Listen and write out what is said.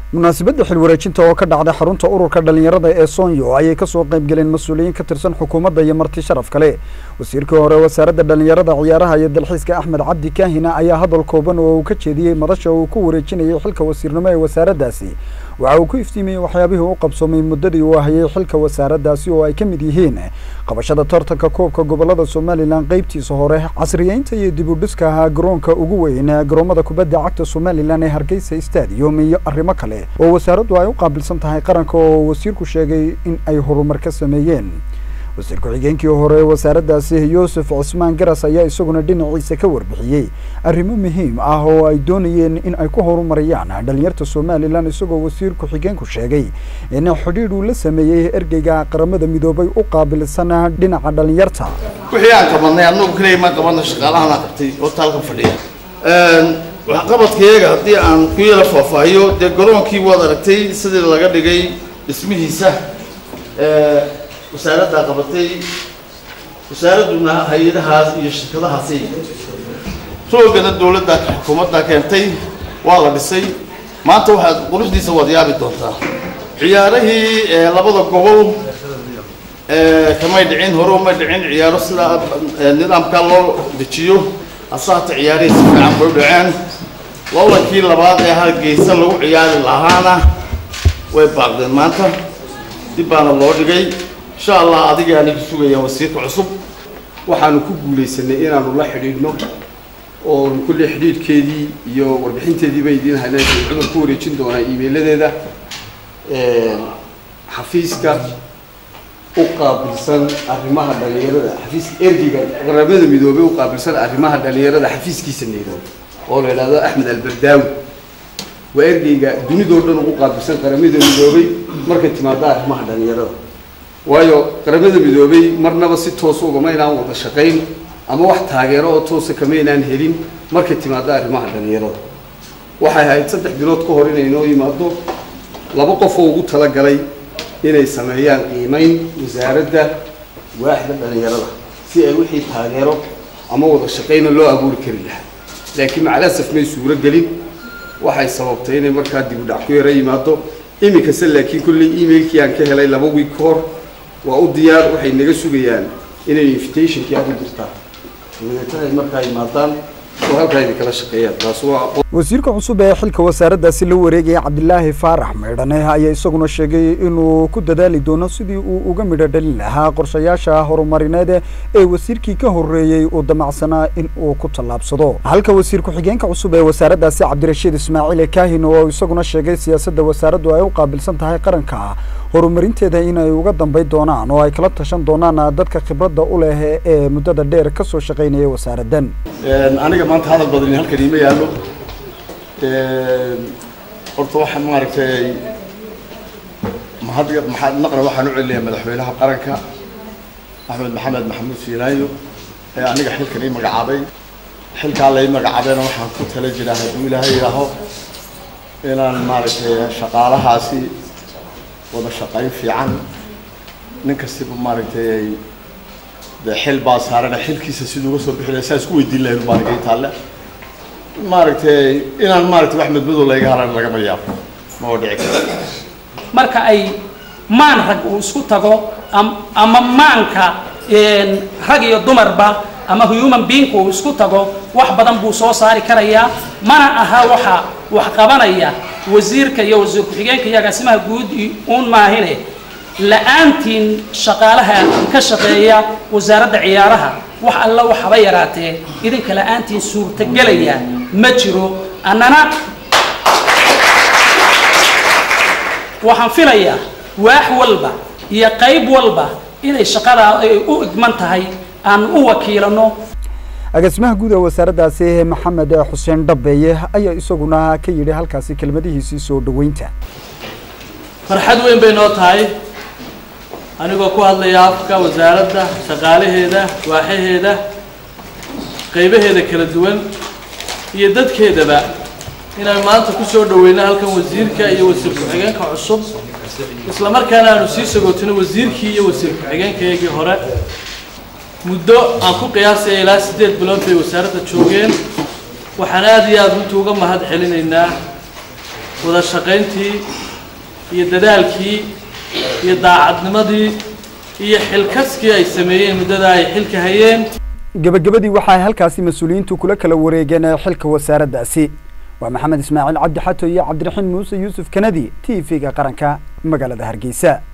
munaasabadda xilwareejinta oo ka dhacday xarunta ururka dhalinyarada ee soonyo ayay kasoo qayb galeen mas-uuliyiin ka tirsan xukuumadda iyo marti sharaf kale wasiirkii hore wasaaradda dhalinyarada ciyaaraha iyo dalxiiska axmed cabdi kaahina ayaa hadal kooban oo uu ka jeediyey madasha uu ku wareejinayay xilka wasiirnimo ee wasaaraddaasi waxa uu ku iftiimiyey waxyaabihii u qabsoomay muddadii uu hayay xilka wasaaraddaasi oo ay ka mid yihiin qabashada tartanka koobka gobolada somalilan qeybtiisa hore casriyeynta iyo dib u dhiska ahaa garoonka ugu weyn garoomada kubadda cagta somalilan ee hargeysa stadium iyo arrimo kale oo wasaaraddu ay u qaabilsan tahay qaranka oo wasiirku sheegay in ay horumar ka sameeyeen wasiir ku-xigeenkii hore wasaaraddaasi yuusuf cismaan garas ayaa isaguna dhinaciisa ka warbixiyey arrimo muhiim ah oo ay doonayeen in ay ku horumariyaan dhalinyarta somalilan isagoo wasiir ku-xigeenku sheegay in xidhiidh uu la sameeyey ergeyga qaramada midoobay u qaabilsan dhinaca dhalinyarta wixii aan qabanay annagu kaliya ma qabanna shaqaalahana qabtay oo taalka fadhiya waxqabadkayaga haddii aan ku yala faahfaahiyo dee garoonkii waad aragtay sidii laga dhigay dhismihiisa wasaaraddaa qabatay wasaaradduna hay-adahaas iyo shirkadahaasay roogana dawladda xukuumadda keentay waa la dhisay maanta waxaad quruxdiisa waad yaabi doontaa ciyaarihii labada gobol kamay dhicin hore umay dhicin ciyaaro sidaa nidaamkaa loo dejiyo asaata ciyaarihii si fiican bay u dhaceen lolankii labaad ee hargeysa lagu ciyaari lahaana way baaqdeen maanta dib baana loo dhigay insha allah adiga aniga sugayaan wasiirka cusub waxaanu ku guulaysanay inaanu la xidhiidhno oo kulley xidhiidhkeedii iyo warbixinteedii bay idiin haynaan cumar ku wareejin doonaa iimeyladeeda xafiiska u qaabilsan arrimaha dhalinyarada xafiiska ergiga qaramada midoobey u qaabilsan arrimaha dhalinyarada xafiiskiisa nairobi oo la idhahdo axmed alberdaawi waa ergeyga dunidoo dhan ugu qaabilsan qaramada midoobey markay timaado arrimaha dhalinyarada waayo qaramada midoobey marnaba si toosa ugama inaan wada shaqayn ama wax taageero oo toosa kama inaan helin markay timaado arrimaha dhalinyarada waxay ahayd saddex bilood ka hor inay noo yimaado laba qof oo ugu talagalay inay sameeyaan qiimeyn wasaaradda waaxda dhalinyarada si ay wixii taageero ama wada shaqayna loo abuuri kari lahaa laakiin macalasaf may suuro gelin waxay sababtay inay markaa dib u dhac ku yaro yimaado iminkase laakiin kolley emailkii aan ka helay laba wiig ka hor waa u diyaar waxay naga sugayaan inay invitationkii aad u dirtaan dabadeetana ay markaa yimaadaan oo halkaa idinkala shaqeeyaan taas waa wasiirka cusub ee xilka wasaaraddaasi la wareegaya cabdilaahi faarax meydhane ayaa isaguna sheegay inuu ku dadaali doono sidii uu uga midho dhalin lahaa qorshayaasha horumarineed ee wasiirkii ka horreeyey uu damacsanaa in uu ku tallaabsado halka wasiir ku-xigeenka cusub ee wasaaraddaasi cabdirashiid ismaaciil kaahin oo isaguna sheegay siyaasadda wasaaraddu ay u qaabilsan tahay qaranka horumarinteeda inay uga dambayn doonaan oo ay kala tashan doonaan dadka khibradda u leh ee muddada dheer ka soo shaqaynaya wasaaraddan aniga maanta hadal badan halkan iima yaallo horta waxaan maaragtay mahad maxaad naqra waxaan u celinayaa madaxweynaha qaranka axmed maxamed maxamuud fiilaayo ee aniga xilkan ii magacaabay xilkaa la ii magacaabayna waxaan ku tala jiraa hadduu ilaahay yidhaaho inaan maaragtay shaqaalahaasi wada shaqayn fiican nin kastiba maaragtay de xil baa saarana xilkiisa siduu uga soo bixi lahay saa isku weydiin lahayn baa naga taalle maaragtay inaan maaragtay wax madmadow layga haran lagama yaabo ma oo dhici karo marka ay maan rag uu isku tago ama maanka rag iyo dumarba ama human being uu isku tago wax badan buu soo saari karayaa mana aha waxa wax qabanaya wasiirka iyo wasiir ku-xigeenka iyo agaasimaha guud uun maahine la-aantiin shaqaalaha ka shaqeeya wasaaradda ciyaaraha wax alla waxaba yaraatee idinka la-aantiin suurtagelaya ma jiro annana waxaan filayaa waax walba iyo qayb walba inay shaqadaa ay u igman tahay aan u wakiilano agaasimaha guud ee wasaaraddaasi maxamed xuseen dhabeeye ayaa isaguna ka yidhi halkaasi kelmadihiisii soo dhaweynta farxad weyn bay noo tahay anigoo ku hadlaya afka wasaaradda shaqaalaheeda waaxaheeda qaybaheeda kala duwan iyo dadkeedaba inaan maanta ku soo dhaweyno halkan wasiirka iyo wasiir ku-xigeenka cusub isla markaana aanu sii sagootino wasiirkii iyo wasiir ku-xigeenkaygii hore muddo aan ku qiyaasaya ilaa siddeed bilood bay wasaaradda joogeen waxaan aada iyo aada runtii uga mahad celinaynaa wada shaqayntii iyo dadaalkii iyo daacadnimadii iyo xilkaskii ay sameeyeen muddada ay xilka hayeen gebagabadii waxaa halkaasi mas-uuliyiintu kula kala wareegeen xilka wasaaraddaasi waa maxamed ismaaciil cabdi xato iyo cabdiraxiin muuse yuusuf kanadi t v-ga qaranka magaalada hargeysa